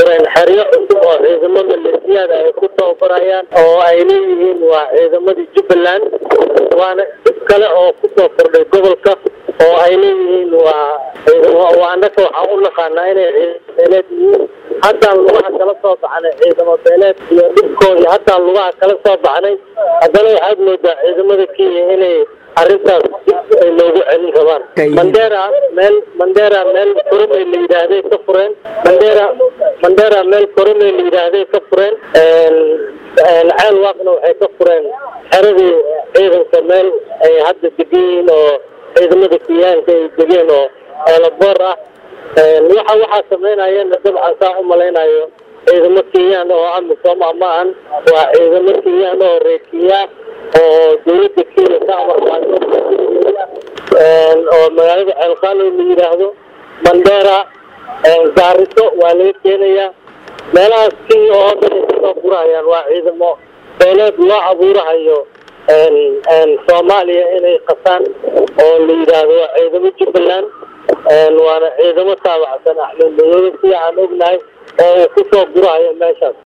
fureen xeryo cusub oo ciidamo maleesiyada ay ku tababarayaan oo ay leeyihiin waa ciidamadii jubbaland waana dib kale oo kusoo kordhay gobolka oo ay leeyihiin waa annaka waxaan u naqaanaa inay ciidamo beeleed yihiin haddaan lugaha kala soo baxnay ciidamo beeleed iyo dhibkoodii haddaan lugaha kala soo baxnay haddana waxaad moodaa ciidamada kenya inay arrintaas dib ay loogu celin rabaan mandera meel mandera meel koromey la yidhaahday ka fureen mandera mandera meel koromey la yidhaahday ka fureen ceel waaqna waxay ka fureen xeradii ciidanka meel ay hadda degan yihiin oo ciidamada kenyaanka ay degeen oo eelaboor ah waxa waxaa sameynayana dabcan saa u malaynayo ciidamo kenyaan oo amisom ah ma ahan waa ciidamo kenyaan oo reer kenya oo dawladda kenya ka amarqaato oo magaalada ceelqaalow la yidhaahdo mandera gaariso waa laga keenayaa meelahaas kenya oo dhan ay kasoo gurahayaan waa ciidamo beeleed loo abuurahayo soomaaliya inay qasaan oo la yidhaahdo waa ciidamo jubbaland waana ciidamo taabacsan axmed madoobe sida aan ognahay oo uu kusoo gurahayo meeshaas